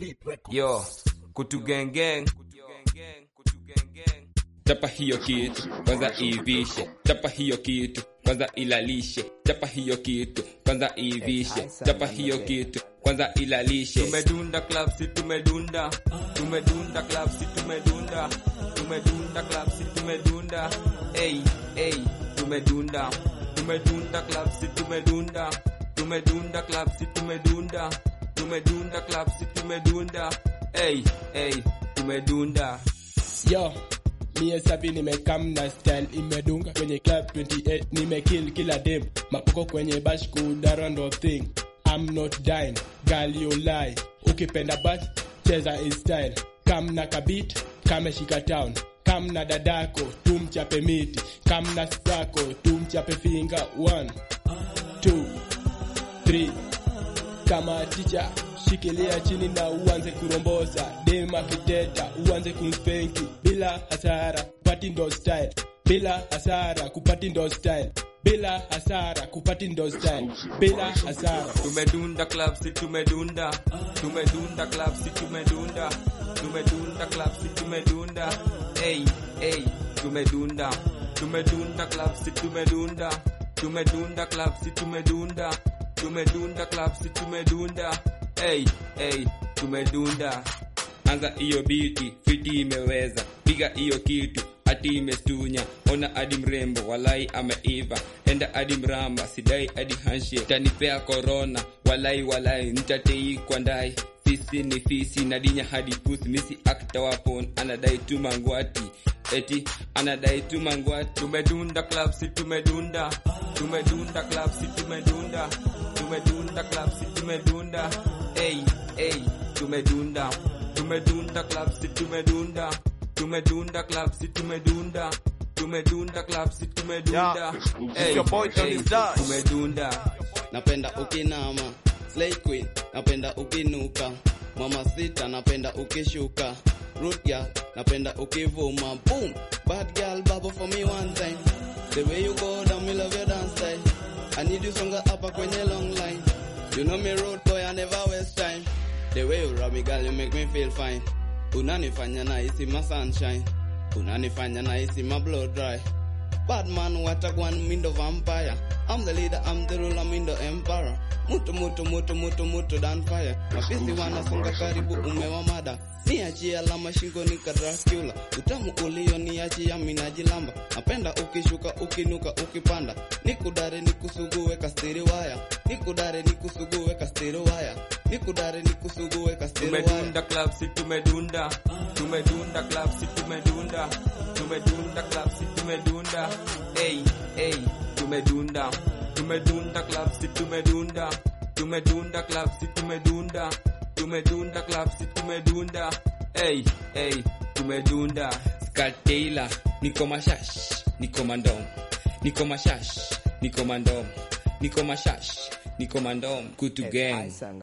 Yo, kutu gang gang. Chapa hiyo kitu kwanza ivishe, chapa hiyo kitu kwanza ilalishe, chapa hiyo kitu kwanza ivishe, chapa hiyo kitu kwanza ilalishe. Tumedunda club si tumedunda. Tumedunda club si tumedunda. Tumedunda club si tumedunda. Ey, ey, tumedunda. Tumedunda club si tumedunda. Tumedunda club si tumedunda. Tumedunda club si tumedunda. Ey, ey, tumedunda. Yo, mie sabi nimekam na style imedunga kwenye club 28 nimekill kila dem mapoko kwenye bash kudara ndo thing I'm not dying, girl you lie ukipenda bash cheza is style kam na kabit kameshika town kam na dadako tumchape miti kam na sako tumchape finga 1 2 3 kama ticha shikilia chini na uanze kurombosa dema kiteta uanze kumspenki bila hasara kupati ndo style bila hasara kupati ndo style bila hasara kupati ndo style bila hasara Tumedunda club si tumedunda. Tumedunda club si tumedunda. Tumedunda club si tumedunda. Ey, ey, tumedunda. Tumedunda club si tumedunda. Tumedunda club si tumedunda. Tumedunda club si tumedunda. Ey, ey, tumedunda. Anza hiyo biti, fiti imeweza, piga hiyo kitu ati imestunya, ona hadi mrembo, walai ameiva, enda hadi mramba, sidai hadi handshake, tanipea corona, walai walai, nitatei kwa ndai fisi ni fisi nadinya hadi pusi misi akta wapon anadai tu mangwati eti anadai tu mangwati Tumedunda club si tumedunda. Tumedunda club si tumedunda. Tumedunda club si tumedunda. Ey, ey, tumedunda. Tumedunda club si tumedunda. Tumedunda club si tumedunda. Tumedunda club si tumedunda. Yeah, Ey, your boy Tony ey, Dash. tumedunda. napenda ukinama slay queen napenda ukinuka mama sita napenda ukishuka root girl napenda ukivuma boom bad girl bubble for me one time the way you go down me love your dance style i need you songa hapa kwenye long line you know me road boy i never waste time the way you rub me girl you make me feel fine unanifanya nahisi ma sunshine unanifanya nahisi ma blow dry Bad man, what a one mindo vampire. I'm the leader, I'm the ruler, mindo emperor. Mutu mutu mutu mutu mutu dan fire. Mafisi wanasonga karibu umewa mada. Niachie alama shingoni ka Dracula. Utamu ulio niachia minajilamba. Napenda ukishuka ukinuka ukipanda. Nikudare nikusugue kastiri waya. Nikudare nikusugue kastiri waya. Nikudare nikusugue kastiri waya. Tumedunda club si tumedunda. Tumedunda club si tumedunda. Tumedunda club si tumedunda. Ey, ey, tumedunda. Tumedunda club si tumedunda. Tumedunda club si tumedunda. Tumedunda club si tumedunda. Ey, ey, tumedunda. Skat Taylor, niko mashash, niko mandom, niko mashash, niko mandom, niko mashash, niko mandom, kutu gang.